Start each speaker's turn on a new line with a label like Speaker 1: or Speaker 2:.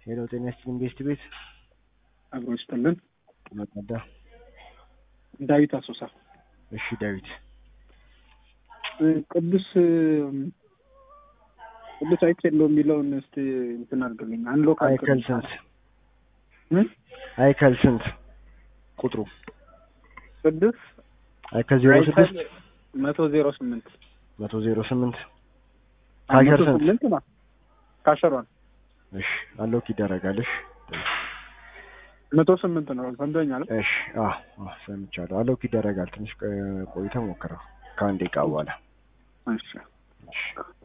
Speaker 1: ሄሎ ጤና ይስጥልኝ ቤስት ቤት
Speaker 2: አብሮ ይስጥልን።
Speaker 1: መቀዳ
Speaker 2: ዳዊት አሶሳ
Speaker 1: እሺ ዳዊት
Speaker 2: ቅዱስ ቅዱስ አይኬሎ የሚለውን እስቲ እንትን አድርግልኝ። አንሎክ
Speaker 1: አይከል ስንት
Speaker 2: እ?
Speaker 1: አይከል ስንት ቁጥሩ
Speaker 2: ቅዱስ
Speaker 1: አይከል ዜሮ ስድስት
Speaker 2: መቶ ዜሮ ስምንት
Speaker 1: መቶ ዜሮ ስምንት
Speaker 2: መቶ
Speaker 1: ካሸር ስንት
Speaker 2: ስምንት ነው ካሸሯል
Speaker 1: እሺ አሎክ ይደረጋል እሺ
Speaker 2: መቶ ስምንት ነው ሰምተኛል።
Speaker 1: እሺ አዎ አዎ ሰምቻለሁ አሎክ ይደረጋል ትንሽ ቆይተህ ሞክረው ከአንድ ደቂቃ በኋላ
Speaker 2: እሺ
Speaker 1: እሺ